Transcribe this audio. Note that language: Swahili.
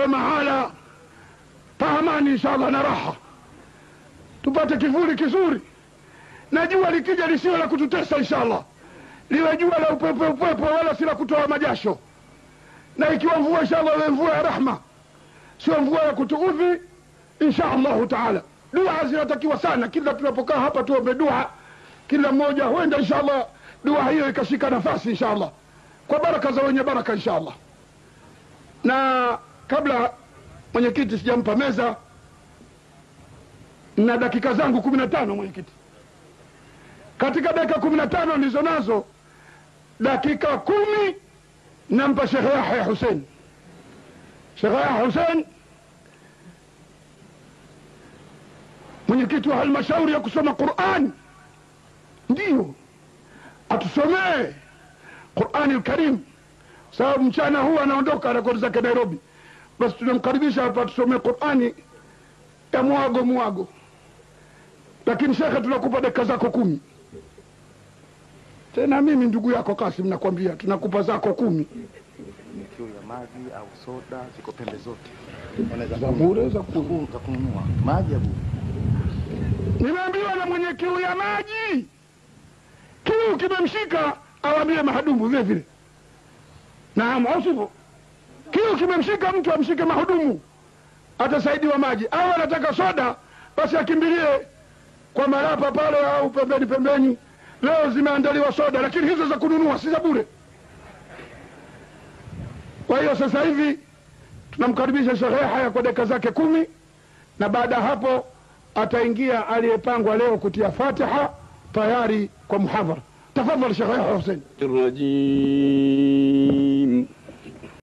tuwe mahala pa amani inshallah na raha tupate kivuli kizuri na jua likija lisiwe la kututesa inshallah liwe jua la upepo upepo wala si la kutoa majasho na ikiwa mvua inshallah iwe mvua ya rahma sio mvua ya kutuudhi insha allahu taala dua zinatakiwa sana kila tunapokaa hapa tuombe dua kila mmoja huenda insha allah dua hiyo ikashika nafasi insha allah kwa baraka za wenye baraka insha allah na kabla mwenyekiti sijampa meza na dakika zangu kumi na tano mwenyekiti katika dakika kumi na tano ndizo nazo dakika kumi nampa shekhe yahya husein shekhe yahya husein mwenyekiti wa halmashauri ya kusoma quran ndiyo atusomee qurani lkarim sababu mchana huu anaondoka anakwenda zake nairobi basi tunamkaribisha hapa atusomee qurani ya mwago mwago lakini shekhe tunakupa dakika zako kumi tena mimi ndugu yako kasim nakwambia tunakupa zako kumi kiu ya maji au soda ziko pembe zote, za bure za ku- Huu za kununua maji ya bure. nimeambiwa na mwenye kiu ya maji kiu kimemshika awambie mahudumu vile vile naam au sivyo kiu kimemshika mtu amshike mahudumu atasaidiwa maji au anataka soda basi akimbilie kwa marapa pale au pembeni pembeni leo zimeandaliwa soda lakini hizo za kununua si za bure kwa hiyo sasa hivi tunamkaribisha Sheikh Yahya kwa dakika zake kumi na baada ya hapo ataingia aliyepangwa leo kutia fatiha tayari kwa muhadhara tafadhali Sheikh Yahya Hussein الرجيم